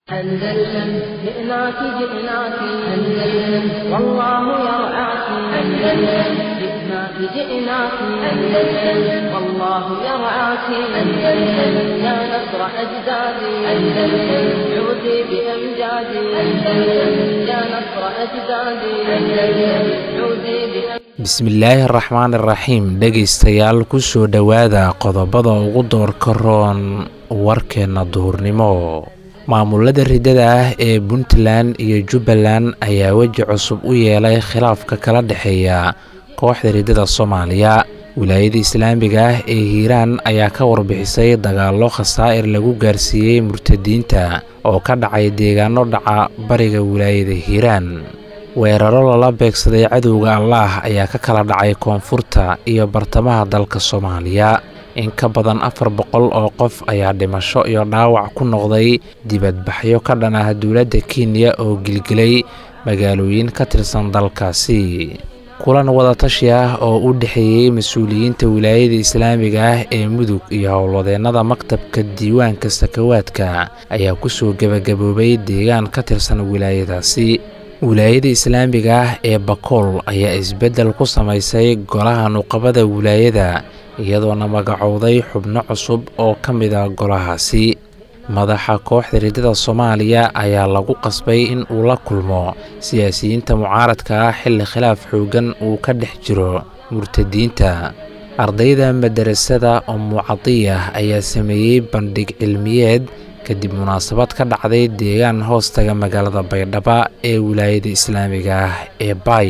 أندلسن جئناك جئناك أندلسن والله يرعاك أندلسن جئناك جئناك أندلسن والله يرعاك أندلسن يا نصر أجدادي أندلسن عودي بأمجادي أندلسن يا نصر أجدادي أندلسن عودي بأمجادي bismillaahi araxmaan iraxiim dhegaystayaal kusoo dhowaada qodobada ugu doorka roon warkeenna duhurnimo maamulada ridada ah ee puntland iyo jubbaland ayaa weji cusub u yeelay khilaafka kala dhexeeya kooxda ridada soomaaliya wilaayada islaamiga ah ee hiiraan ayaa ka warbixisay dagaallo khasaa'ir lagu gaarsiiyey murtadiinta oo ka dhacay deegaano dhaca bariga wilaayada hiiraan weeraro lala beegsaday cadowga allaah ayaa ka kala dhacay koonfurta iyo bartamaha dalka soomaaliya in ka badan afar boqol oo qof ayaa dhimasho iyo dhaawac ku noqday dibadbaxyo ka dhan ah dowladda kenya oo gilgilay magaalooyin ka tirsan dalkaasi kulan wadatashi ah oo u dhexeeyey mas-uuliyiinta wilaayada islaamiga ah ee mudug iyo howlwadeennada maktabka diiwaanka sakawaadka ayaa kusoo gebagaboobay deegaan ka tirsan wilaayadaasi wilaayada islaamiga ah ee bakool ayaa isbeddel ku samaysay golaha nuqabada wilaayada iyadoona magacowday xubno cusub oo ka mida golahaasi madaxa kooxda ridada soomaaliya ayaa lagu qasbay in uu la kulmo siyaasiyiinta mucaaradka ah xilli khilaaf xooggan uu ka dhex jiro murtadiinta ardayda madarasada umucadiyah ayaa sameeyey bandhig cilmiyeed kadib munaasabad ka dhacday deegaan hoostaga magaalada baydhaba ee wilaayada islaamiga ah ee bay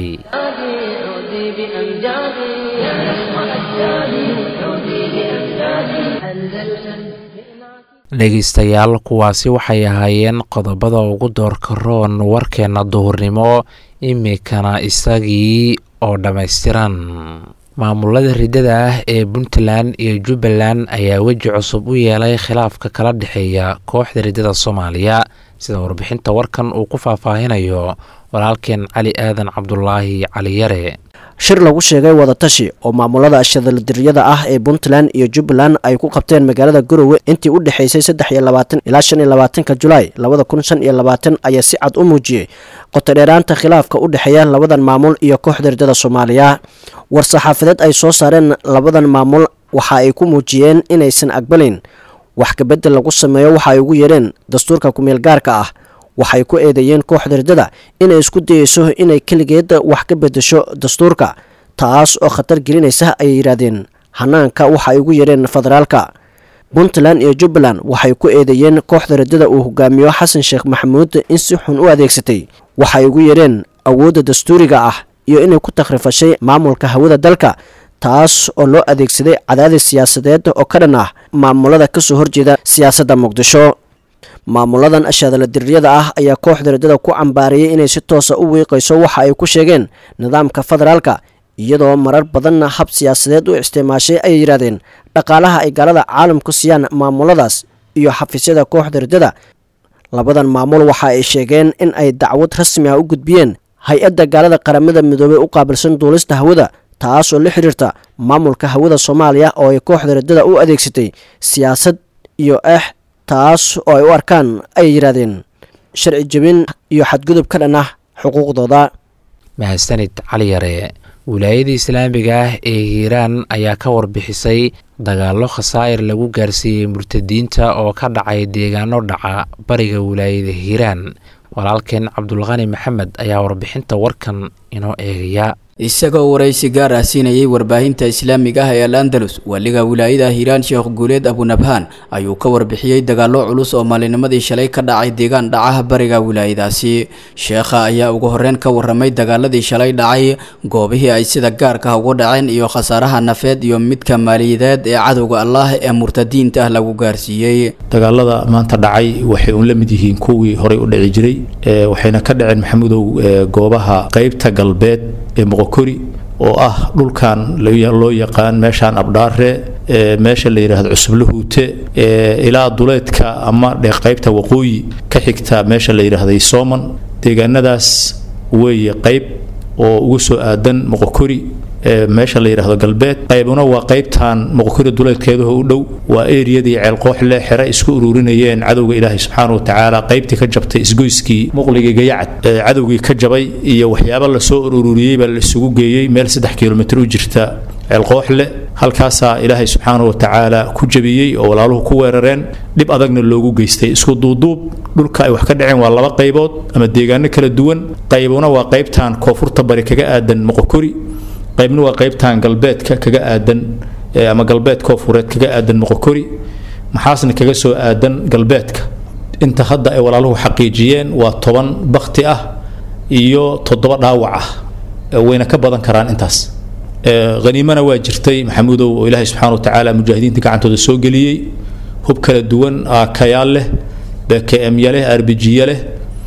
عودي بأمجادي يا نصر أجدادي عودي بأمجادي أندلسن dhegaystayaal kuwaasi waxay ahaayeen qodobada ugu doorka roon warkeenna duhurnimo imikana isagii oo dhammaystiran maamulada ridada ah ee puntland iyo jubbaland ayaa weji cusub u yeelay khilaafka kala dhexeeya kooxda ridada soomaaliya sida warbixinta warkan uu ku faahfaahinayo walaalkeen cali aadan cabdulaahi cali yare shir lagu sheegay wadatashi oo maamulada shadaldiriyada ah ee puntland iyo jubbaland ay ku qabteen magaalada garowe intii u dhexaysay saddex iyo labaatan ilaa shan iyo labaatanka julaay labada kun shan iyo labaatan ayaa si cad u muujiyey qotodheeraanta khilaafka u dhexeeya labadan maamul iyo kooxda ridada soomaaliya war-saxaafadeed ay soo saareen labadan maamul waxa ay ku muujiyeen inaysan aqbalayn wax kabedel lagu sameeyo waxa ay ugu yeereen dastuurka kumeel gaarka ah waxay ku eedeeyeen kooxda ridada inay isku dayeyso inay keligeed wax ka bedesho dastuurka taas oo khatar gelinaysa ayay yidhaahdeen hanaanka waxa ay ugu yeereen federaalka puntland iyo jubbaland waxay ku eedeeyeen kooxda ridada uu hogaamiyo xasan sheekh maxamuud in si xun u adeegsatay waxay ugu yeereen awoodda dastuuriga ah iyo inay ku takhrifashay maamulka hawada dalka taas oo loo adeegsaday cadaadis siyaasadeed oo ka dhan ah maamulada kasoo horjeeda siyaasadda muqdisho maamuladan ashadaladiriyada ah ayaa kooxda ridada ku cambaariyey inay si toosa u wiiqayso waxa ay ku sheegeen nidaamka federaalka iyadoo marar badanna hab siyaasadeed u isticmaashay ayay yidhahdeen dhaqaalaha ay gaalada caalamku siiyaan maamuladaas iyo xafiisyada kooxda ridada labadan maamul waxa ay sheegeen in ay dacwad rasmi ah u gudbiyeen hay-adda gaalada qaramada midoobey u qaabilsan duulista hawada taas oo la xiriirta maamulka hawada soomaaliya oo ay kooxda ridada u adeegsatay siyaasad iyo eex taas oo ay u arkaan ayay yidhaahdeen sharci jebin iyo xadgudub ka dhan ah xuquuqdooda mahadsanid cali yare wilaayada islaamiga ah ee hiiraan ayaa ka warbixisay dagaallo khasaa'ir lagu gaarsiiyey murtadiinta oo ka dhacay deegaano dhaca bariga wilaayada hiiraan walaalkeen cabdulqani maxamed ayaa warbixinta warkan inoo eegaya isagoo waraysi gaar ah siinayay warbaahinta islaamiga ah ee al andalus waliga wilaayada hiiraan sheekh guuleed abunabhaan ayuu ka warbixiyey dagaallo culus oo maalinimadii shalay ka dhacay deegaan dhacaha bariga wilaayadaasi sheekha ayaa ugu horreyn ka warramay dagaaladii shalay dhacay goobihii ay sida gaarka ah uga dhaceen iyo khasaaraha nafeed iyo midka maaliyadeed ee cadowga allaah ee murtadiinta ah lagu gaarsiiyey dagaalada maanta dhacay waxay uun la mid yihiin kuwii horey u dhici jiray waxayna ka dhaceen maxamudow goobaha qeybta galbeed ee moqokori oo ah dhulkan loo yaqaan meeshaan abdhaare meesha la yidhaahdo cusublahuute ilaa duleedka ama qaybta waqooyi ka xigta meesha la yidhaahday sooman deegaanadaas weeye qayb oo ugu soo aadan moqokori meesha la yidhaahdo galbeed qaybuna waa qaybtan moqokori duleedkeedaho u dhow waa eriyadii ceelqooxle xere isku ururinayeen cadowga ilaahay subxaana wa tacaala qaybtii ka jabtay isgoyskii muqligii gayacad cadowgii ka jabay iyo waxyaabo lasoo ururiyey baa la isugu geeyey meel saddex kilomitr u jirta ceelqooxle halkaasaa ilaahay subxaana wa tacaala ku jabiyey oo walaaluhu ku weerareen dhib adagna loogu geystay isku duuduub dhulka ay wax ka dhaceen waa laba qaybood ama deegaano kala duwan qaybuna waa qaybtan koonfurta bari kaga aadan moqokori qaybna waa qaybtan galbeedka kaga aadan ama galbeed koonfureed kaga aadan moqokori maxaasna kaga soo aadan galbeedka inta hadda ay walaaluhu xaqiijiyeen waa toban bakti ah iyo toddoba dhaawac ah wayna ka badan karaan intaas haniimana waa jirtay maxamuudow oo ilaahay subxana wa tacaala mujaahidiinta gacantooda soo geliyey hub kala duwan kayaal leh bkmya leh arbijiya leh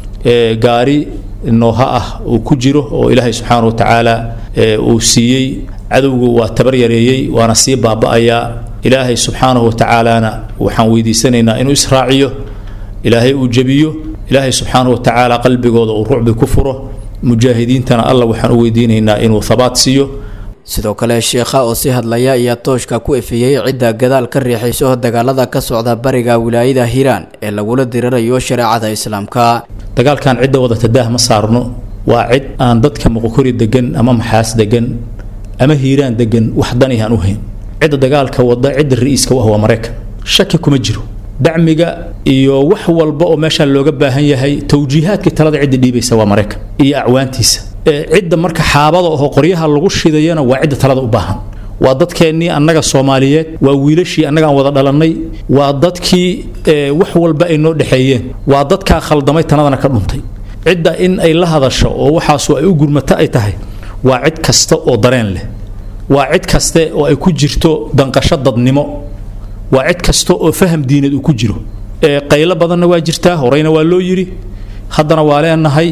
gaari nooha ah uu ku jiro oo ilaahay subxaana wa tacaala uu siiyey cadowgu waa tabar yareeyey waana sii baaba'ayaa ilaahay subxaanahu wa tacaalana waxaan weydiisanaynaa inuu israaciyo ilaahay uu jebiyo ilaahay subxaanahu wa tacaala qalbigooda uu rucbi ku furo mujaahidiintana alla waxaan u weydiinaynaa inuu habaat siiyo sidoo kale sheekha oo si hadlaya ayaa tooshka ku efeeyey cidda gadaal ka riixayso dagaalada ka socda bariga wilaayada hiiraan ee lagula dirirayo shareecada islaamka dagaalkan cidda wadata daah ma saarno waa cid aan dadka muqokori degan ama maxaas degan ama hiiraan degan wax dani aan u hayn cidda dagaalka wada cidda ra-iiska u ah waa maraykan shaki kuma jiro dacmiga iyo wax walba oo meeshaan looga baahan yahay towjiihaadkii talada cidda dhiibaysa waa maraykan iyo acwaantiisa cidda marka xaabada oo qoryaha lagu shidayana waa cidda talada u baahan waa dadkeennii annaga soomaaliyeed waa wiilashii annaga aan wada dhalannay waa dadkii wax walba ay noo dhexeeyeen waa dadkaa khaldamay tanadana ka dhuntay cidda in ay la hadasho oo waxaasu ay u gurmato ay tahay waa cid kasta oo dareen leh waa cid kaste oo ay ku jirto danqasho dadnimo waa cid kasta oo faham diineed uu ku jiro qaylo badanna waa jirtaa horeyna waa loo yidhi haddana waa leenahay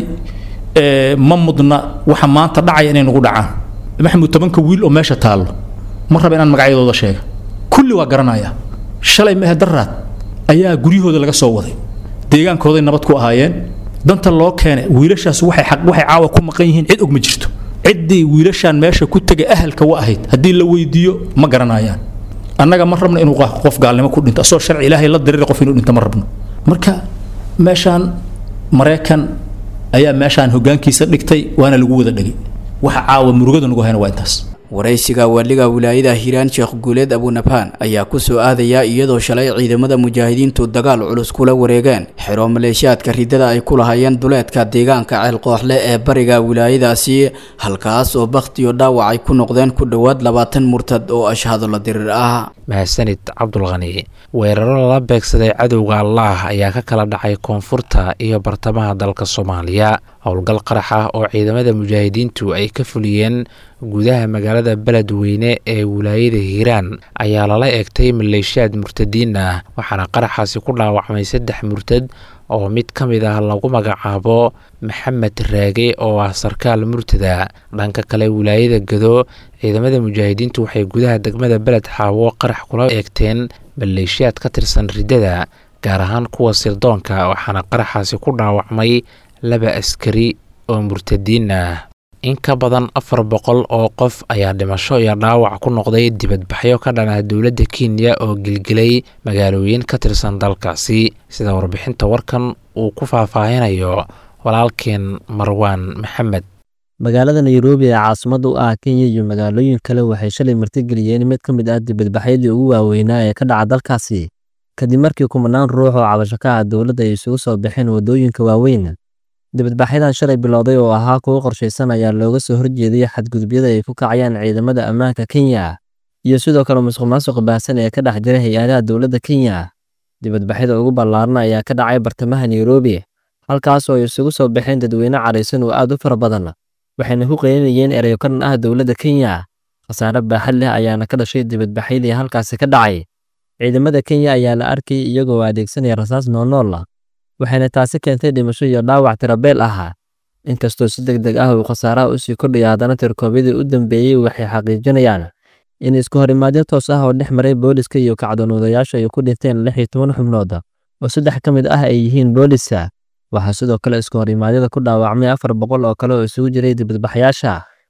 ma mudna waxa maanta dhacaya inay nagu dhacaan maxamuud tobanka wiil oo meesha taallo ma raba inaan magacyadooda sheega kulli waa garanaya shalay mehe daraad ayaa guryahooda laga soo waday deegaankooday nabad ku ahaayeen danta loo keenay wiilashaas waxay waxay caawa ku maqan yihiin cid og ma jirto ciddii wiilashaan meesha ku tegay ahalka wa ahayd haddii la weydiiyo ma garanayaan annaga ma rabno inuu qof gaalnimo ku dhinto asoo sharci ilaahay la dirira qof inuu dhinto ma rabno marka meeshaan maraykan ayaa meeshaan hogaankiisa dhigtay waana lagu wada dhegay waxa caawa murugada nagu hayna waa intaas waraysiga waaliga wilaayada hiiraan sheekh guuleed abunabhaan ayaa ku soo aadaya iyadoo shalay ciidamada mujaahidiintu dagaal culus kula wareegeen xero maleeshiyaadka ridada ay ku lahaayeen duleedka deegaanka ceelqooxle ee bariga wilaayadaasi halkaas oo bakhtiyo dhaawac ay ku noqdeen ku dhowaad labaatan murtad oo ashhado la dirir ah mahadsanid cabdulqani weeraro lala beegsaday cadowga allaah ayaa ka kala dhacay koonfurta iyo bartamaha dalka soomaaliya howlgal qarax ah oo ciidamada mujaahidiintu ay ka fuliyeen gudaha magaalada beledweyne ee wilaayada hiiraan ayaa lala eegtay maleeshiyaad murtadiin ah waxaana qaraxaasi ku dhaawacmay saddex murtad oo mid ka mid ah lagu magacaabo maxamed raage oo ah sarkaal murtada dhanka kale wilaayada gado ciidamada mujaahidiintu waxay gudaha degmada beled xaawo qarax kula eegteen maleeshiyaad ka tirsan riddada gaar ahaan kuwa sirdoonka waxaana qaraxaasi ku dhaawacmay laba askari oo murtadiin ah in ka badan afar boqol oo qof ayaa dhimasho iyo dhaawac ku noqday dibadbaxyo ka dhan ah dowladda kenya oo gelgelay magaalooyin ka tirsan dalkaasi sida warbixinta warkan uu ku faahfaahinayo walaalkeen marwaan maxamed magaalada nairobi ee caasimada u ah kenya iyo magaalooyin kale waxay shalay martigeliyeen mid ka mid ah dibadbaxyadii ugu waaweynaa ee ka dhaca dalkaasi kadib markii kumanaan ruux oo cabasho ka ah dowladda ay isugu soo baxeen waddooyinka waaweyn dibadbaxyadan shalay bilowday oo ahaa kuwo qorshaysan ayaa looga soo horjeeday xadgudubyada ay ku kacayaan ciidamada ammaanka kenya iyo sidoo kale musuqmaasuq baahsan ee ka dhex jira hay-adaha dowladda kenya dibadbaxyada ugu ballaaran ayaa ka dhacay bartamaha nairobi halkaas oo ay isugu soo baxeen dadweyne caraysan oo aad u fara badan waxayna ku qeylinayeen ereyo ka dhan ah dowladda kenya khasaare baaxad leh ayaana ka dhashay dibadbaxyadii halkaasi ka dhacay ciidamada kenya ayaa la arkayay iyagoo adeegsanaya rasaas noolnool ah waxayna taasi keentay dhimasho iyo dhaawac tirabeel ahaa inkastoo si deg deg ah uu khasaaraha usii kordhaya haddana tirkoobyadii u dambeeyey waxay xaqiijinayaan in isku horimaadyo toos ah oo dhex maray booliska iyo kacdoonuudayaashu ay ku dhinteen lix iyo toban xubnood oo saddex ka mid ah ay yihiin booliska waxaa sidoo kale isku horimaadyada ku dhaawacmay afar boqol oo kale oo isugu jiray dibadbaxyaasha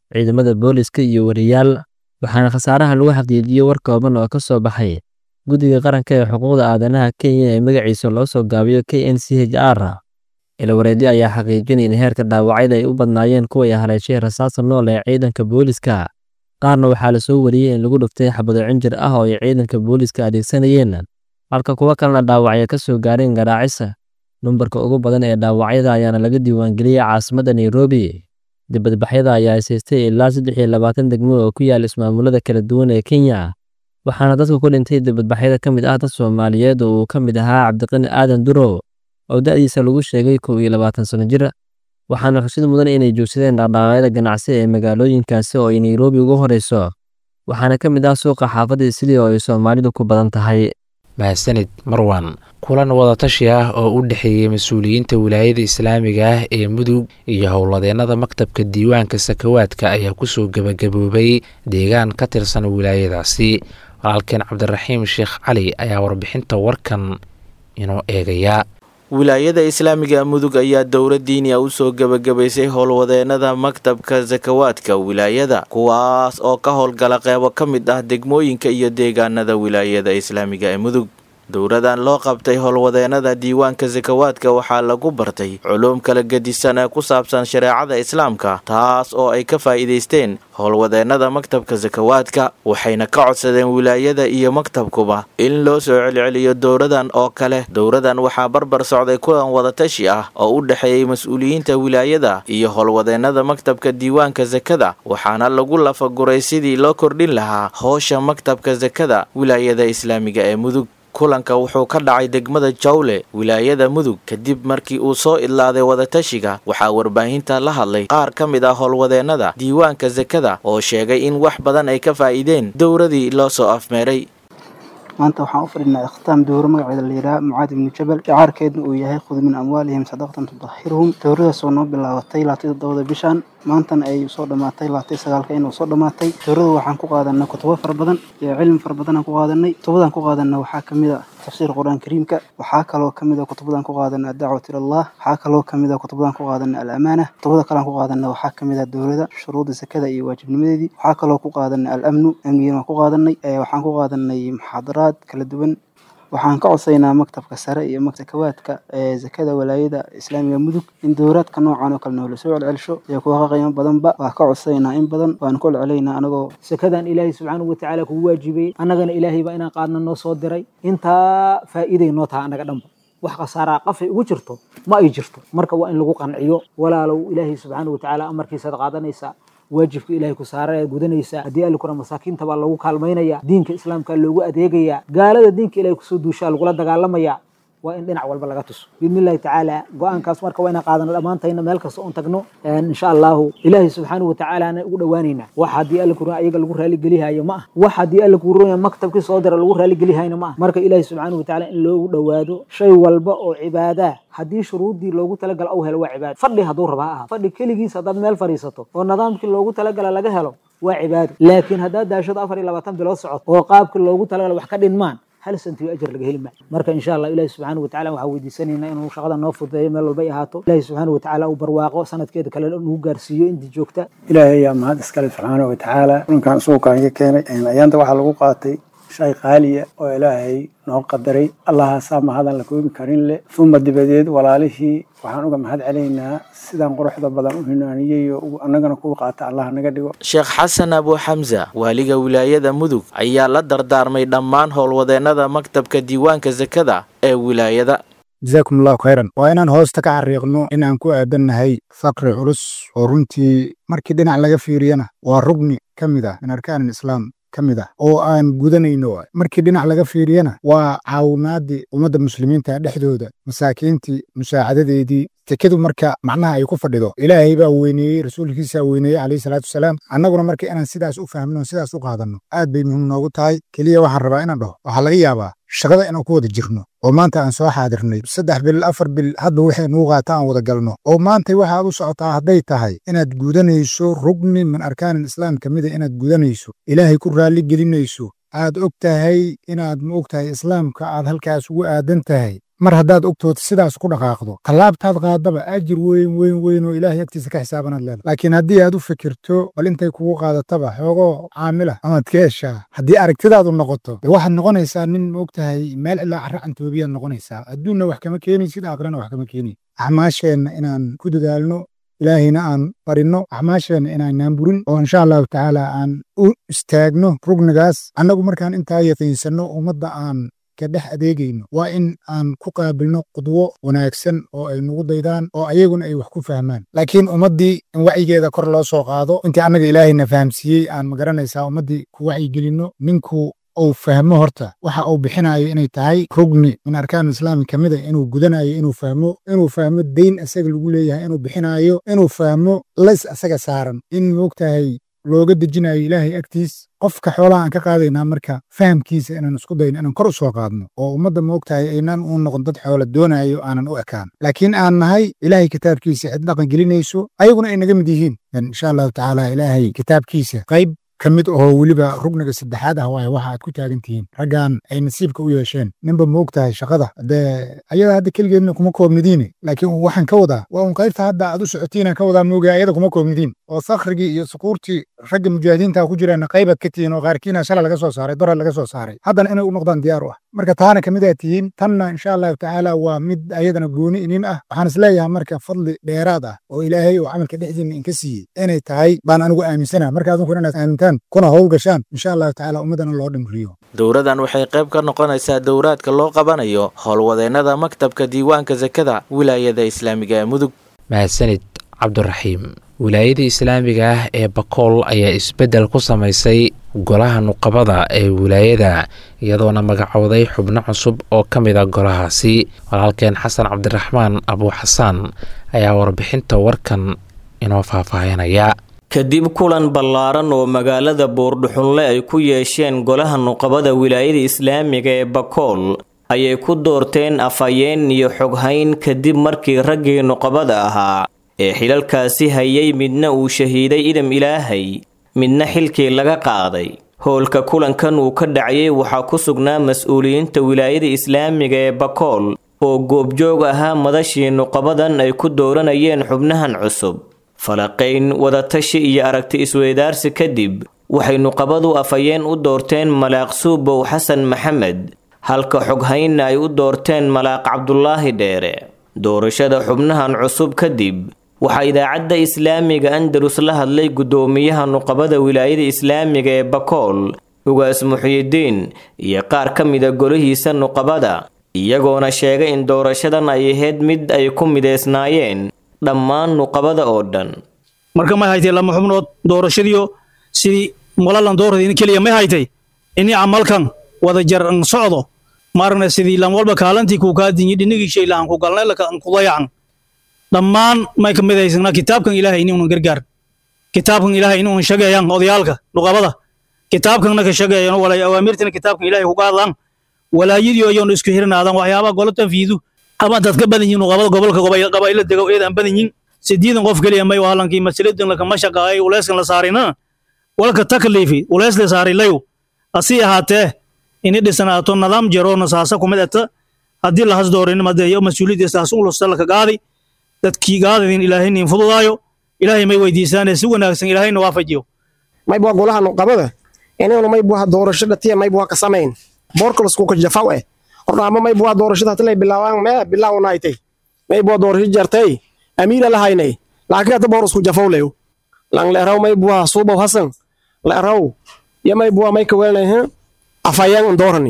ciidamada booliska iyo wariyaal waxaana khasaaraha lagu xaqiijiyey war kooban oo ka soo baxay guddiga qaranka ee xuquuqda aadanaha kenya ee magaciisa loo soo gaabiyo k n c h r ilawareedyo ayaa xaqiijinaya in heerka dhaawacyada ay u badnaayeen kuway haleeshay rasaasta nool ee ciidanka booliska qaarna waxaa lasoo wariyey in lagu dhuftay xabado cinjir ah oo ay ciidanka booliska adeegsanayeen halka kuwo kalena dhaawacyo ka soo gaareen garaacisa numbarka ugu badan ee dhaawacyada ayaana laga diiwaangeliyey caasimadda nairobi dibadbaxyada ayaa haysaystay ilaa saddex iyo labaatan degmo oo ku yaala ismaamulada kala duwan ee kenya waxaana dadka ku dhintay dibadbaxyada ka mid ah dad soomaaliyeed oo uu ka mid ahaa cabdiqani aadan durow oo da'diisa lagu sheegay kow iyo labaatan sano jir waxaana xusid mudan inay joogsadeen dhaqdhaqaaqyada ganacsi ee magaalooyinkaasi oo ay nairobi ugu horeyso waxaana ka mid ah suuqa xaafadda sidii oo ay soomaalidu ku badan tahay mahadsanid marwan kulan wadatashi ah oo u dhexeeyey mas-uuliyiinta wilaayada islaamiga ah ee mudug iyo howladeennada maktabka diiwaanka sakawaadka ayaa kusoo gebagaboobay deegaan ka tirsan wilaayadaasi walaalkeen cabdiraxiim sheekh cali ayaa warbixinta warkan inoo eegaya wilaayada islaamiga mudug ayaa dowla diiniya usoo gebagabaysay howlwadeennada maktabka sakawaadka wilaayada kuwaas oo ka howlgala qeybo ka mid ah degmooyinka iyo deegaanada wilaayada islaamiga ee mudug dowladan loo qabtay howlwadeennada diiwaanka sakawaadka waxaa lagu bartay culuum kala gedisan ee ku saabsan shareecada islaamka taas oo ay ka faa'iidaysteen howlwadeennada maktabka sakawaadka waxayna ka codsadeen wilaayada iyo maktabkuba in loo soo celceliyo dowladan oo kale dowladan waxaa barbar socday kulan wadatashi ah oo u dhexeeyey mas-uuliyiinta wilaayada iyo howlwadeennada maktabka diiwaanka sakada waxaana lagu lafaguray sidii loo kordhin lahaa howsha maktabka sakada wilaayada islaamiga ee mudug kulanka wuxuu ka dhacay degmada jawle wilaayada mudug kadib markii uu soo idlaaday wadatashiga waxaa warbaahinta la hadlay qaar ka mid ah howlwadeennada diiwaanka sakada oo sheegay in wax badan ay ka faa'iideen dowladii loo soo afmeeray maanta waxaan u fadhinaa ikhtaam dowro magaceeda la yidhaha mucaad ibnu jabal shacaarkeedna uu yahay khud min amwaalihim sadaqatan tudahiruhum dowradaas oo noo bilaabatay laatay toddobada bishan maantana ay soo dhammaatay laatay sagaalka inuu soo dhammaatay dowrada waxaan ku qaadanay kutubo fara badan iyo cilmi fara badanaan ku qaadanay kutubadan ku qaadanay waxaa kamid a tafsiir qur-aan kariimka waxaa kaloo kamid a kutubadan ku qaadanay addacwat ilallah waxaa kaloo kamid a kutubadan ku qaadanay alamaana kutubada kalean ku qaadanay waxaa kamid a dowlada shuruuda sakada iyo waajibnimadeedii waxaa kaloo ku qaadanay alamnu amnigana waan ku qaadanay waxaan ku qaadanay muxaadaraad kala duwan waxaan ka codsaynaa maktabka sare iyo maktabkawaadka ee zakada walaayada islaamiga mudug in dowraadka noocan oo kale noola soo celcelsho iyo kuwa ka qiimo badanba waa ka codsaynaa in badan waanu ku celcelaynaa anagoo sakadan ilaahay subxaanahu watacaala kugu waajibay annagana ilaahay baa inaan qaadna noo soo diray intaa faa'iiday noo taha annaga dhanba wax khasaaraa qafay ugu jirto ma ay jirto marka waa in lagu qanciyo walaalow ilaahay subxaanahu watacaala amarkiisaad qaadanaysaa waajibka ilahay ku saara ee gudanaysaa haddii alla kuna masaakiinta baa lagu kaalmaynaya diinka islaamka loogu adeegaya gaalada diinka ilahay kusoo duushaa lagula dagaalamaya waa in dhinac walba laga tuso biidni illahi tacaala go-aankaas marka waa inaan qaadano dhammaantayna meel kasta oon tagno insha allahu ilaahay subxaanahu watacaalaana ugu dhowaanaynaa wax haddii alla kuran ayaga lagu raaligelihayo ma ah wax haddii alla kuran maktabkii soo dira lagu raaligelihayo ma ah marka ilaahay subxaanahu watacaala in loogu dhowaado shay walba oo cibaadaa haddii shuruuddii loogu talagala au helo waa cibaado fadhi hadduu raba ha aha fadhi keligiis haddaad meel fadhiisato oo nidaamkii loogu talagala laga helo waa cibaado laakiin haddaad daashado afar iyo labaatan bilood socod oo qaabkii loogu talagala wax ka dhinmaan hal santiyo ajar laga heli maayo marka insha allah ilahi subxaana watacala waxaa weydiisanaynaa inuu shaqada noo fududeeyo meel walba ay ahaato ilahi subxaana watacaala uu barwaaqo sanadkeeda kale nagu gaarsiiyo intii joogta ilaahay ayaa mahad iskale subxaana watacaala kulankan suukaan ka keenay ayaanta waxaa lagu qaatay shay qaaliya oo ilaahay noo qadaray allahaasaa mahadan la koobi karin leh uma dibadeed walaalihii waxaan uga mahad celaynaa sidaan quruxda badan u hinaaniyey oo annagana kuwa qaata allah naga dhigo sheekh xasan abu xamsa waaliga wilaayada mudug ayaa la dardaarmay dhammaan howlwadeennada maktabka diiwaanka sakada ee wilaayada jasaakum allahu khayran waa inaan hoosta ka xariiqno inaan ku aadannahay faqri culus oo runtii markii dhinac laga fiiriyana waa rugni ka mid ah min arkaan islaam ka mid ah oo aan gudanayno markii dhinac laga fiiriyana waa caawimaadii ummadda muslimiinta dhexdooda masaakiintii musaacadadeedii tekadu marka macnaha ay ku fadhido ilaahay baa weyneeyey rasuulkiisaa weyneeyey calayhi salaatu wasalaam annaguna marka inaan sidaas u fahmno sidaas u qaadanno aad bay muhiim noogu tahay keliya waxaan rabaa inaan dhaho waxaa laga yaabaa shaqada inaan ku wada jirno oo maanta aan soo xaadirnay saddex bil afar bil hadda waxay nugu qaata aan wada galno oo maantay waxaad u socotaa hadday tahay inaad gudanayso rugni min arkaanin islaam ka mida inaad gudanayso ilaahay ku raalli gelinayso aad og tahay inaad ma og tahay islaamka aad halkaas ugu aadan tahay mar haddaad ogtood sidaas ku dhaqaaqdo tallaabtaad qaadaba ajir weyn weyn weyn oo ilaahay agtiisa ka xisaabanaad leedahay laakiin haddii aad u fikirto bal intay kugu qaadataba xoogoo caamila amaad ka heshaa haddii aragtidaadu noqoto dee waxaad noqonaysaa nin moogtahay meel ilaa carra cantoobiyaad noqonaysaa adduunna wax kama keenaysid aakhirana wax kama keenay acmaasheenna inaan ku dadaalno ilaahayna aan barinno acmaasheenna inaanaan burin oo insha allahu tacaala aan u istaagno rugnigaas annagu markaan intaa yaqiinsanno ummadda aan ka dhex adeegayno waa in aan ku qaabilno qudwo wanaagsan oo ay nagu daydaan oo ayaguna ay wax ku fahmaan laakiin ummaddii in wacyigeeda kor loo soo qaado intii annaga ilaahayna fahamsiiyey aan magaranaysaa ummaddii ku wacyigelinno ninku uu fahmo horta waxa uu bixinayo inay tahay rugni min arkaan islaami ka mid a inuu gudanayo inuu fahmo inuu fahmo deyn asaga lagu leeyahay inuu bixinayo inuu fahmo lays asaga saaran in moogtahay looga dejinayo ilaahay agtiis qofka xoolaha aan ka qaadaynaa marka fahamkiisa inaan isku dayno inaan kor u soo qaadno oo ummadda moogtahay aynaan u noqon dad xoola doonayo aanan u ekaan laakiin aan nahay ilaahay kitaabkiisa cid dhaqan gelinayso ayaguna ay naga mid yihiin insha allahu tacaala ilaahay kitaabkiisa qayb ka mid ahoo weliba rugniga saddexaad ah waaye waxa aad ku taagan tihiin raggan ay nasiibka u yeesheen ninba moog tahay shaqada dee ayada hadda keligeedna kuma koobnidiine laakiin waxaan ka wadaa waa un qaybta hadda aad u socotiinaan ka wadaa moogaa ayada kuma koobnidiin oo sakhrigii iyo sukuurtii ragga mujaahidiinta ku jiraanna qaybaad ka tihiin oo qaarkiina shala laga soo saaray dora laga soo saaray haddana inay u noqdaan diyaar u ah marka taana ka mid aad tihiin tanna insha allahu tacaala waa mid ayadana gooni inin ah waxaan isleeyahay marka fadli dheeraad ah oo ilaahay oo camalka dhexdiina inka siiyey inay tahay baan anigu aaminsana marka adunkuna inaad aamintaan kuna howl gashaan insha allahu tacaala ummaddana loo dhimriyo dowradan waxay qayb ka noqonaysaa dowraadka loo qabanayo howlwadeennada maktabka diiwaanka sakada wilaayada islaamiga ee mudug mahadsanid cabdiraxiim wilaayada islaamiga ah ee bakool ayaa isbeddel ku samaysay golaha nuqabada ee wilaayada iyadoona magacowday xubno cusub oo ka mid a golahaasi walaalkeen xasan cabdiraxmaan abuu xasaan ayaa warbixinta warkan inoo faahfaahinaya kadib kulan ballaaran oo magaalada boordhuxunle ay ku yeesheen golaha nuqabada wilaayada islaamiga ee bakool ayay ku doorteen afhayeen iyo xoghayn kadib markii raggii nuqabada ahaa ee xilalkaasi hayay midna uu shahiiday idam ilaahay midna xilkii laga qaaday howlka kulankan uu ka dhacayay waxaa ku sugnaa mas-uuliyiinta wilaayada islaamiga ee bakool oo goobjoog ahaa madashii nuqabadan ay ku dooranayeen xubnahan cusub falaqayn wadatashi iyo aragti isweydaarsi kadib waxay nuqabadu afhayeen u doorteen malaaq suubow xasan maxamed halka xoghaynna ay u doorteen malaaq cabdulaahi dheere doorashada xubnahan cusub kadib waxaa idaacadda islaamiga andalus la hadlay guddoomiyaha nuqabada wilaayada islaamiga ee bakool ugaas muxyidiin iyo qaar ka mida golihiisa nuqabada iyagoona sheegay in doorashadan ay ahayd mid ay ku mideysnaayeen dhammaan nuqabada oo dhan marka may haytay lama xubnood doorashadiyo sidii malalan dooradi keliya may haytay ini camalkan wada jar an socdo marna sidii lam walba kaalantii kuu kaa dinyi dhinigii shay lahan ku galnay lakan ku dayacan dhammaan may ka mid haysanaa kitaabkan ilaahay inuunan gargaar kitaabkan ilaahay inuunan shageeyaan odayaalka nuqabada kitaabkanna ka shageeyan walay awaamirtina kitaabkan ilaahay kuga hadlaan walaayadii ayoona isku hirnaadan waxyaabaha golo tanfiidu ama dad ka badan yihin nuqabada gobolka qabaa'ila dego eedaan badan yihin sideedan qof keliya may wahalankii masaladan lakama shaqaayay uleyskan la saarina walka takliifi uleys la saarilayo asii ahaatee ini dhisanaato nidaam jaroona saasa kumid ata haddii lahas doorin madeeyo mas-uuliyadda saas ulusta laka gaadi dadkii gaadadin ilaahaynin fududaayo ilaahay may weydiisaane si wanaagsan ilaahayna waafajiyo maybua golaha nuqabada inaynu maybuha doorasho dhatiya maybuha ka samayn borkolskuka jafaw eh hornaama maybuha doorashada hatilay bilaawaan mee bilaawnaaytay maybuha doorasho jartay amiira lahaynay laakiin hata boorosku jafaw leyo lang leeraw maybuha suubaw hasan leeraw ya maybuha may kawelnayhin afayang doorani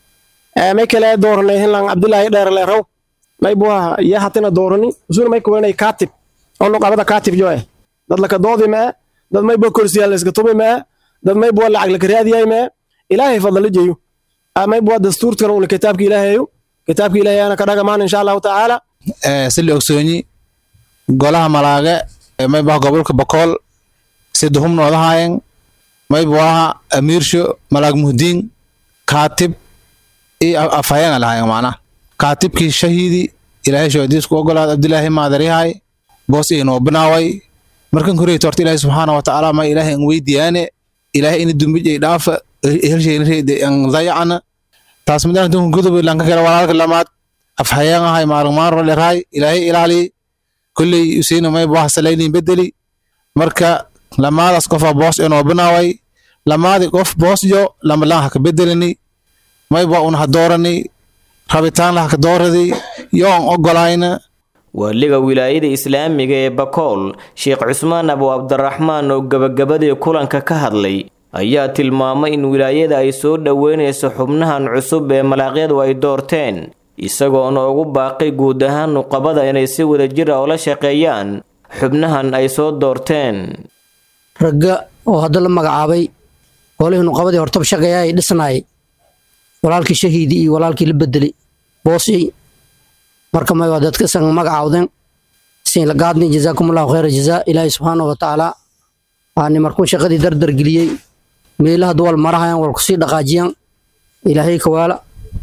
may kale dooranayhin lang abdulaahi dheer leeraw maybuha ya hatina doorani usuna may kawelnay kaatib oo nuqabada kaatib jo eh dad laka doodi mee dad maybuha korsiyaa layska tubi mee dad maybuha lacag laka raadiyay mee ilaahay fadala jeyo maybuha dastuurtkan una kitaabka ilaahayo kitaabka ilaahayana ka dhagamaan insha allahu tacaala sili ogsoonyi golaha malaage maybuha gobolka bakool siduhum noodahayen maybuaha amiirsho malaag muhdiin kaatib iyo afhayenga lahayen macnaha kaatibkii shahiidi ilaahay shoodiisku ogolaad abdilaahi maadaryahay boos inoo binaaway markan koreyto horta ilaahay subxaana wa tacaala ma ilaahay an weydiyaane ilaahay ina dumbij ay dhaafa helsheyn reede an dayacana taas midaan dunka gudub lanka kale walaalka lamaad afhayeen ahay maalmaaro lerahay ilaahay ilaali kulley usiina may buaha salaynin bedeli marka lamaadaas qofa boos inoo binaaway lamaadi qof boosyo lamalaan haka bedelini may bua un ha doorani rabitaan lahaka dooradi yoon ogolayna waaliga wilaayada islaamiga ee bakool sheekh cusmaan abu cabdiraxmaan oo gebagabadii kulanka ka hadlay ayaa tilmaamay in wilaayada ay soo dhoweynayso xubnahan cusub ee malaaqyadu ay doorteen isagoona ugu baaqay guud ahaan nuqabada inay si wadajir ah ula shaqeeyaan xubnahan ay soo doorteen ragga oo hadda la magacaabay golihii nuqabadii hortaba shaqeeya ay dhisnaayay walaalkii shahiidi iyo walaalkii la bedelay boosiyey marka may waa dadka san magacaawdeen siin la gaadni jazaakumullahu khayra jazaa ilaahay subxaanahu watacaala waani markuu shaqadii dardar geliyey meelaha duwal marahayaan wal kusii dhaqaajiyaan ilaahay kawaala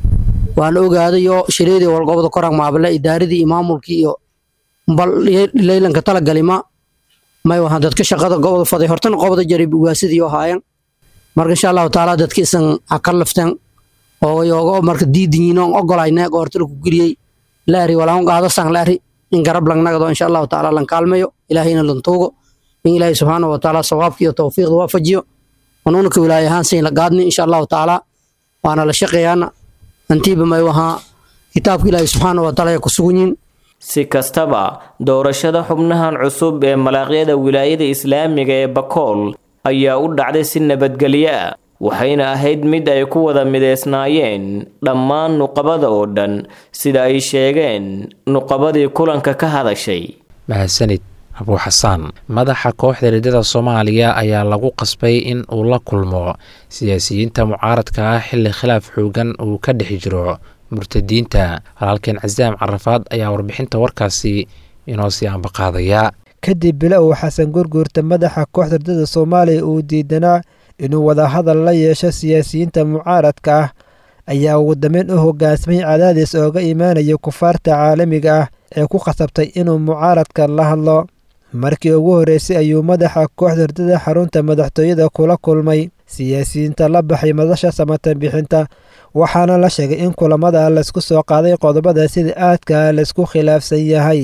waana ogaadayo shareedii walgobada koraan maabale idaaradii iyo maamulkii iyo bal leylanka talagalima may wahaan dadka shaqada gobada faday hortana qobada jarib ugaasidii oo haayeen marka insha allahu tacaala dadka isan ha ka lafteen oo yoogo marka diidiyiin oon ogolayne goortala ku geliyey laari walaan qaadasan laari in garab langnagado insha allahu tacaala lan kaalmayo ilaahayna lan tuugo in ilaahay subxaanahu watacaala sawaabka iyo tawfiiqda waafajiyo wanuunaka wilaaya ahaan siin la gaadni insha allahu tacaala waana la shaqeeyaana antiiba may wahaa kitaabka ilaahay subxaanahu watacaala ay ku sugan yihiin si kastaba doorashada xubnahan cusub ee malaaqyada wilaayada islaamiga ee bakool ayaa u dhacday si nabadgelyo ah waxayna ahayd mid ay ku wada mideysnaayeen dhammaan nuqabada oo dhan sida ay sheegeen nuqabadii kulanka ka hadashay mahadsanid abuu xasaan madaxa kooxda riddada soomaaliya ayaa lagu qasbay in uu la kulmo siyaasiyiinta mucaaradka ah xilli khilaaf xoogan uu ka dhex jiro murtadiinta halaalkeen casaam carafaad ayaa warbixinta warkaasi inoo sii ambaqaadaya kadib bila uu xasan gurguurta madaxa kooxda riddada soomaaliya uu diidanaa inuu wadahadal la yeesho siyaasiyiinta mucaaradka ah ayaa ugu dambeyn u hogaansamay cadaadis ooga imaanaya kufaarta caalamiga ah ee ku khasabtay inuu mucaaradka la hadlo markii ugu horreysay ayuu madaxa kooxda riddada xarunta madaxtooyada kula kulmay siyaasiyiinta la baxay madasha samatan bixinta waxaana la sheegay in kulamada laysku soo qaaday qodobada sida aadka laysku khilaafsan yahay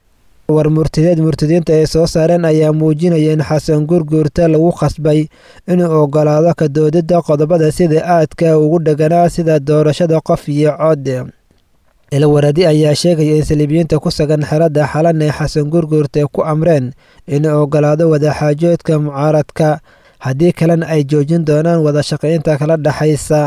war murtideed murtidiinta ay soo saareen ayaa muujinaya in xasan gurguurta lagu khasbay inuu ogolaado ka doodidda qodobada sida aadka ugu dheganaa sida doorashada qof iyo cod ilwaradi ayaa sheegaya in saliibiyiinta ku sugan xeradda xalan ee xasan gurguurta ku amreen inuu ogolaado wadaxaajoodka mucaaradka haddii kalena ay joojin doonaan wada shaqaynta kala dhexaysa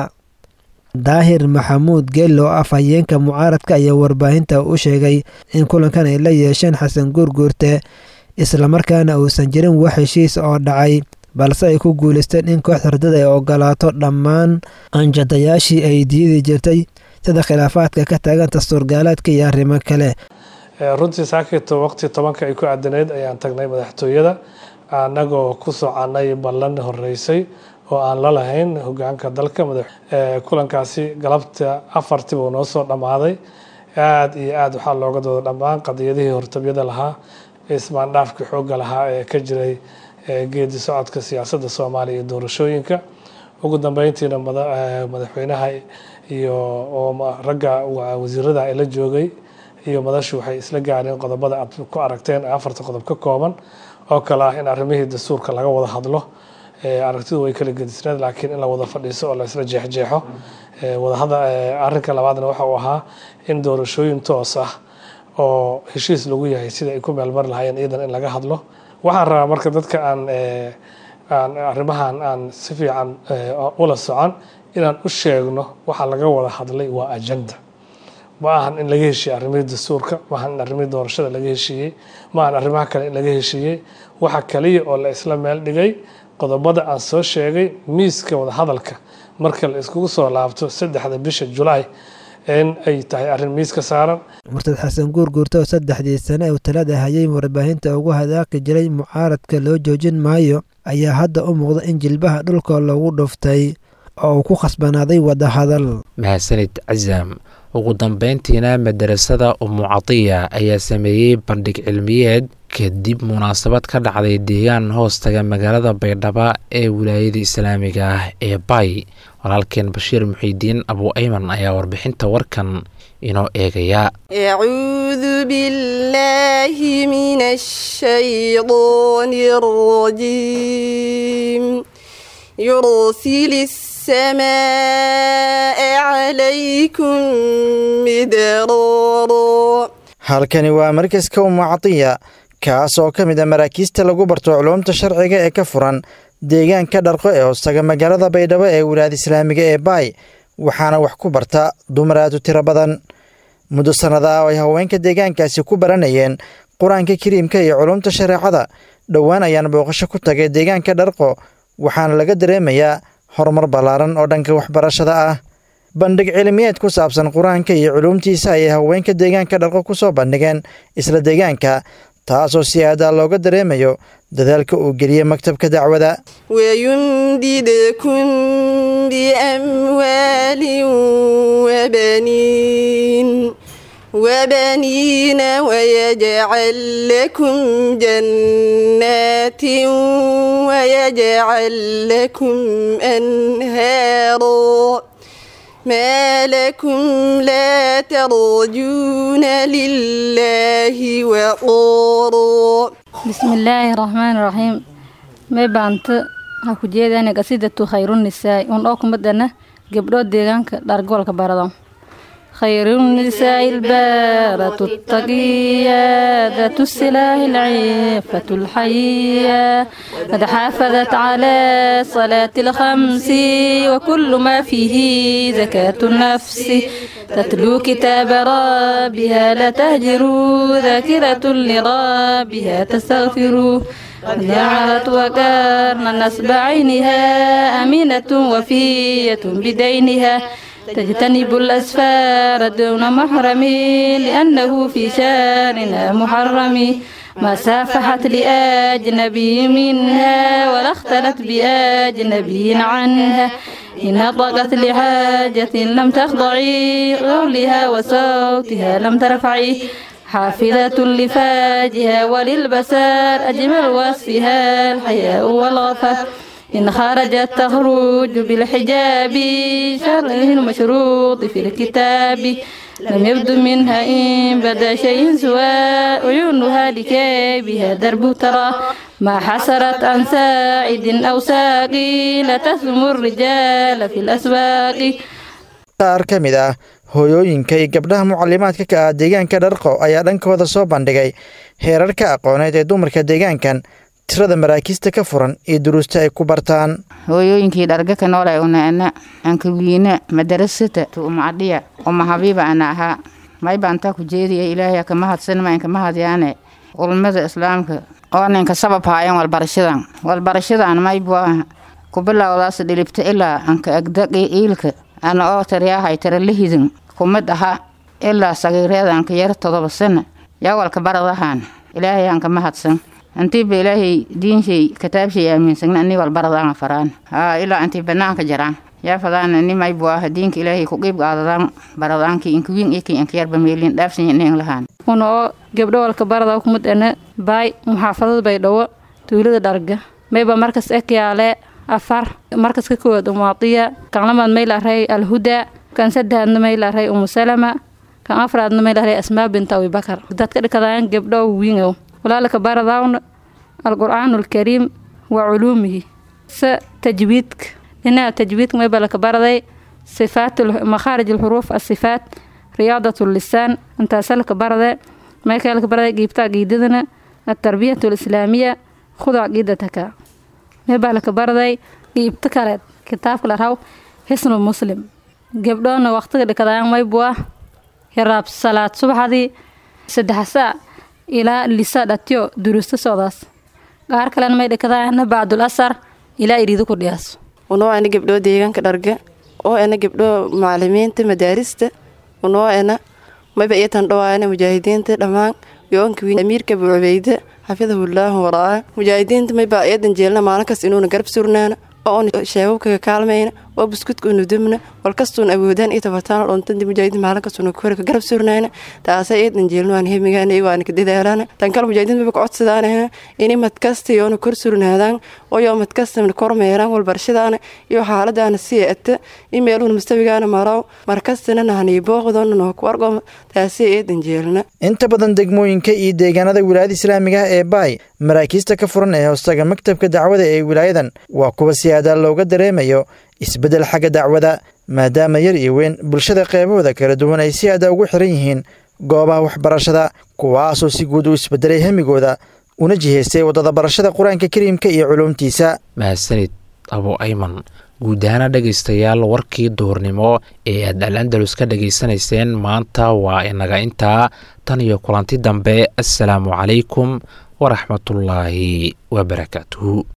daahir maxamuud geello af hayeenka mucaaradka ayaa warbaahinta u sheegay in kulankan ay la yeesheen xasan guurguurte islamarkaana uusan jirin wax heshiis oo dhacay balse ay ku guulaysteen in kooxda riddada ay ogolaato dhammaan anjadayaashii ay diidi jirtay sida khilaafaadka ka taagan dastuurgaalaadka iyo arrimo kale runtii saakito waqti tobanka ay ku cadanayd ayaan tagnay madaxtooyada annagoo ku soconay ballan horeysay oo aan la lahayn hogaanka dalka kulankaasi galabta afartii buu noo soo dhammaaday aada iyo aada waxaa looga dooda dhammaan qadiyadihii hortabyada lahaa ismaandhaafkii xoogga lahaa ee ka jiray geedi socodka siyaasadda soomaaliya iyo doorashooyinka ugu dambeyntiina madaxweynaha iyo ragga wasiirada ay la joogay iyo madashu waxay isla gaareen qodobada aad ku aragteen afarta qodob ka kooban oo kale ah in arrimihii dastuurka laga wada hadlo aragtidu way kala gedisneed laakiin in la wada fadhiiso oo la isla jeexjeexo wadahada arrinka labaadna waxa uu ahaa in doorashooyin toos ah oo heshiis lagu yahay sida ay ku meelmari lahaayeen iyadan in laga hadlo waxaan rabaa marka dadka aan aan arrimahan aan si fiican ula socon inaan u sheegno waxa laga wada hadlay waa ajenda ma ahan in laga heshiiyey arrimihii dastuurka ma ahan in arrimihii doorashada laga heshiiyey ma ahan arrimaha kale in laga heshiiyey waxa kaliya oo la isla meel dhigay qodobada aan soo sheegay miiska wadahadalka marka la iskugu soo laabto saddexda bisha julaay in ay tahay arrin miis ka saaran murtad xasan guurguurta oo saddexdii sane uu talada hayay warbaahinta ugu hadaaqi jiray mucaaradka loo joojin maayo ayaa hadda u muuqda in jilbaha dhulka lagu dhuftay oo uu ku khasbanaaday wadahadal mahadsanid casaam ugu dambeyntiina madarasada umu catiya ayaa sameeyey bandhig cilmiyeed kadib munaasabad ka dhacday deegaan hoostaga magaalada baydhaba ee wilaayada islaamiga ah ee bay walaalkeen bashiir muxiidiin abu ayman ayaa warbixinta warkan inoo eegaya أعوذ بالله من الشيطان الرجيم يرسل السماء عليكم مدرارا halkani waa markaska ummu catiya kaas oo ka mid a maraakiista lagu barto culuumta sharciga ee ka furan deegaanka dharqo ee hoostaga magaalada baydhabo ee wilaayada islaamiga ee baay waxaana wax ku barta dumar aad u tiro badan muddo sannada ah oo ay haweenka deegaankaasi ku baranayeen qur-aanka kariimka iyo culuumta shareecada dhowaan ayaan booqasho ku tagay deegaanka dharqo waxaana laga dareemayaa horumar ballaaran oo dhanka waxbarashada ah bandhig cilmiyeed ku saabsan qur-aanka iyo culuumtiisa ayay haweenka deegaanka dharqo ku soo bandhigeen isla deegaanka taasoo si aadaa looga dareemayo dadaalka uu geliyey maktabka dacwada ويمددكم بأموال وبنين وبنين ويجعل لكم جنات ويجعل لكم أنهارا ما لكم لا ترجون لله وقورا بسم الله الرحمن الرحيم may baanta waxaa ku jeedana qasidatu khayrunisaai un oo kumadana gabdhood deegaanka dhargoolka barado خيرالنساء البارة التقية ذات السلاح العفة الحية قد حافظت على صلاة الخمس وكل ما فيه زكاة النفس تتلو كتاب ربها لا تهجروا ذاكرة لربها تستغفروا جعلت وكرن نسب عينها أمينة وفية بدينها تجتنب الأسفار دون محرم لأنه في شارنا محرم ما سافحت لأجنبي منها ولا اختلت بأجنبي عنها إن نطقت لحاجة لم تخضعي قولها وصوتها لم ترفعي حافظة لفاجها وللبسار أجمل وصفها الحياء والغفر إن خرجت تخرج بالحجاب شرعه المشروط في الكتاب لم يبد منها إن بدا شيء سواء عيونها لكي بها درب ترى ما حسرت عن ساعد أو ساقي لا تثم الرجال في الأسواق qaar ka mid ah hooyooyinka iyo gabdhaha mucalimaadka ka ah deegaanka dharqo ayaa dhankooda soo bandhigay heerarka aqooneed ee dumarka deegaankan tirada maraakiista ka furan iyo duruusta ay ku bartaan hooyooyinkii dharga ka noolay unaana ankawiina madarasata tuumacadhiya uma habiiba ana ahaa may baantaa ku jeediya ilaahay ka mahadsan ma inka mahadyaane ulmada islaamka oo ninka sabab haayan walbarashadan walbarashadan may bua ku bilowdaas dhilibta ilaa anka agdaqi iilka ana oo tariyaahay tara lahidin kumid aha ilaa sagiireeda anka yar todoba sana yawalka baradahan ilaahay anka mahadsan antiiba ilaahay diinshay kitaabshay aaminsagna ani walbaradaanga faraan haa ilaa antii banaanka jaraan yaa fadaana nimay buaha diinka ilaahay ku qiib qaadadaan baradaanki inkawiin iki inkayarba meelin dhaafsanya ning lahaan una oo gabdho walka barada kumid ana baay muxaafadada baydhabo tuulada dharga mayba markas ekyaale afar markas ka koowaad umaadiya kan lamaad maylaray alhuda kan saddexaadna maylaray umusalama kan afraadna maylaray asmaa binta abibakar dadka dhikadaan gabdho wiingow walaalka baradawna alqur'aanu alkariim wa culuumihi se tajwiidka dhinaca tajwiidka mayba laka baraday sifaat makhaarij alxuruuf asifaat riyaadat lisaan intaasa laka barade maykaa laka baraday giibta aqiidadana altarbiyat alislaamiya khud caqiidataka maybaa laka baraday giibta kaleed kitaabka la raw xisnu muslim gabdhoona waqtiga dhikadaan maybua hiraab salaad subaxdii saddex saa ilaa lisa dhatyo duruusta socdaas qaar kalena may dhikadaana bacdul asar ilaa iriido ku dhiyaaso unoo ana gabdhoo deegaanka dharga oo ana gabdhoo macalimiinta madaarista unoo ana mayba iyatan dhawaana mujaahidiinta dhammaan yoonka wiin amiirka bucubeyda xafidahullaahu waraa mujaahidiinta mayba iyadan jeelna maalin kas inuuna garab surnaana oo sheebabkaga kaalmayna oo buskudka unu dubna walkastuun awoodaan iyo tabartaan dhoontandi mujaahidiin maalin kastuuna kore ka garab surnayna taasay eedan jeelno aan hemigaana iyo waana ka dadaalana tan kale mujaahidiin maba kacodsadaan ini madkasta yoona kor surnaadaan oo yoo madkasta kormeeraan walbarashadaana iyo xaaladaana sii ata in meeluuna mustawigaana maraw markastana nahanii booqdoona noo ku argo taasay eedan jeelna inta badan degmooyinka iyo deegaanada wilaayada islaamiga ah ee baay maraakiista ka furan ee hoostaga maktabka dacwada ee wilaayadan waa kuwa si aadaal looga dareemayo isbeddel xagga dacwada maadaama yar iyo weyn bulshada qeybahooda kala duwan ay si aada ugu xiran yihiin goobaha waxbarashada kuwaasoo si guud u isbedelay hemigooda una jihaystay waddada barashada qur-aanka kariimka iyo culuumtiisa mahadsanid abo ayman guud ahaana dhegaystayaal warkii duhurnimo ee aad al andalus ka dhegaysanayseen maanta waa inaga intaa tan iyo kulanti dambe assalaamu calaykum waraxmatullaahi wabarakaatuhu